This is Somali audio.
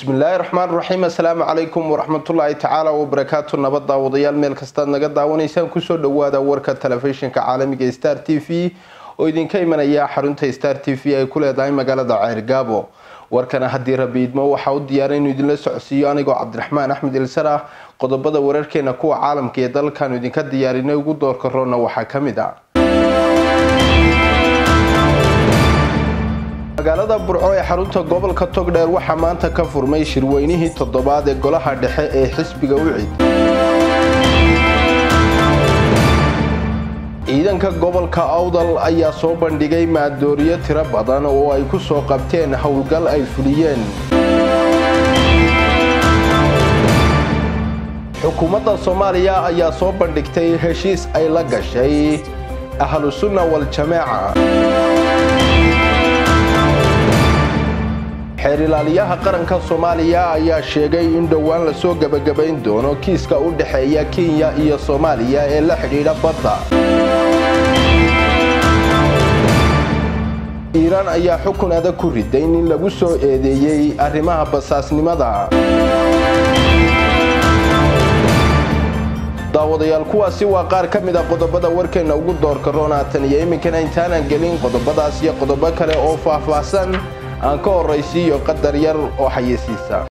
bismillaahi raxmaan raxiim assalaamu calaykum waraxmatullaahi tacaala wabarakaatu nabad daawadayaal meel kastaad naga daawanaysaan kusoo dhawaada warka telefishinka caalamiga star t v oo idinka imanaya xarunta star t v ay ku leedahay magaalada ceergaabo warkana haddii rabi idmo waxaa u diyaara inuu idinla socodsiiyo anigoo cabdiraxmaan axmed ilsar ah qodobada wararkeena kuwa caalamka ee dalkaanu idinka diyaarinay ugu doorka roona waxaa ka mid ah magaalada burco ee xarunta gobolka togdheer waxaa maanta ka furmay shirweynihii toddobaad ee golaha dhexe ee xisbiga ucid ciidanka gobolka awdal ayaa soo bandhigay maadooriyo tiro badan oo ay ku soo qabteen howlgal ay fuliyeen xukuumadda soomaaliya ayaa soo bandhigtay heshiis ay la gashay ahlusunna wal-jamaaca xeer ilaaliyaha qaranka soomaaliya ayaa sheegay in dhowaan lasoo gebagabayn doono kiiska u dhexeeya kenya iyo soomaaliya ee la xidhiidha badda iiraan ayaa xukun adag ku riday nin lagu soo eedeeyey arrimaha basaasnimada daawadayaal kuwaasi waa qaar ka mid a qodobada warkeenna ugu doorka roonaatan iyo iminkana intaanan gelin qodobadaas iyo qodobo kale oo faahfaahsan aan ka horraysiiyo qadar yar oo xayeysiisa